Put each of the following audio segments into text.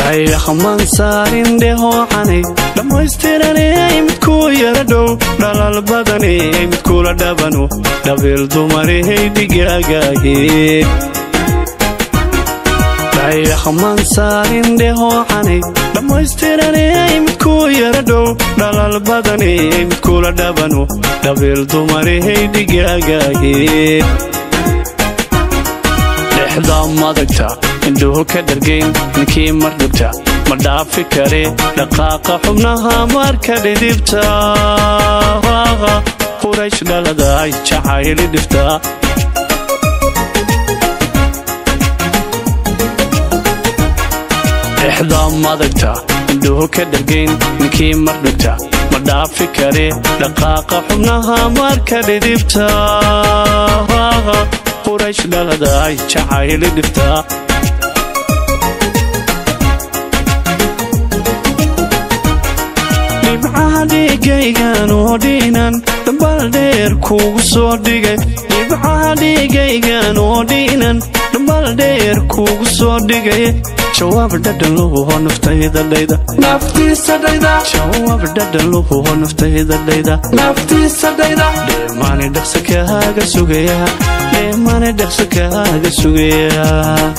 dayaxman saarin dheehoocanay dhammaystiranay midkuu yara dhow dhalal badanay midkula dhabano dhabiil dumarhay dhigaagaaye dayaxman saarin dheehoocanay dhammaystiranay midkuu yara dhow dhalal badanay midkula dhabano dhabiil dumarhay dhigaagaaye dhexda madagta indhuhu ka dhargayn ninkii mar dhibta ma dhaafi kare dhaqaaqa xubnaha marka dhidibta quraysh dhaladay jacayli dhifta dhexda madagta indhuhu ka dhargayn ninkii mar dhibta ma dhaafi kare dhaqaaqa xubnaha marka dhidibta quraysh dhaladay jacayli dhifta dhibcaha dhiigaygan oo dhiinan dhambal dheer kuugu soo dhigay dhibcaha dhiigaygan oo dhiinan dhambal dheer kuugu soo dhigay jawaab dhadhanluhuho naftayda dhayda naftiisa dhayda jawaab dhadhanluhuho naftayda dhayda naftiisa dhayda dheemaani dhaqsa kaaga sugaya dheemaani dhaqsa kaaga sugaya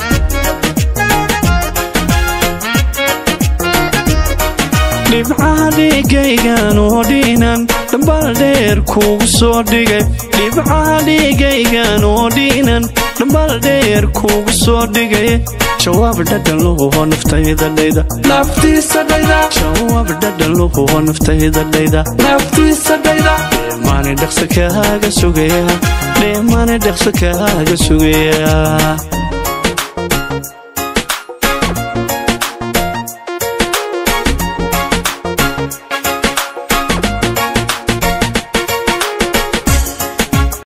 dhibcaha dhiigaygan oo dhiinan dhambal dheer kuugu soo dhigay dhibcaha dhiigaygan oo dhiinan dhambal dheer kuugu soo dhigay jawaab dhadhanluhuho naftayda dhayda naftiisa dhayda jawaab dhadhanluhuho naftayda dhayda naftiisa dhayda dheemaani dhaqsa kaaga sugaya dheemaani dhaqsa kaaga sugaya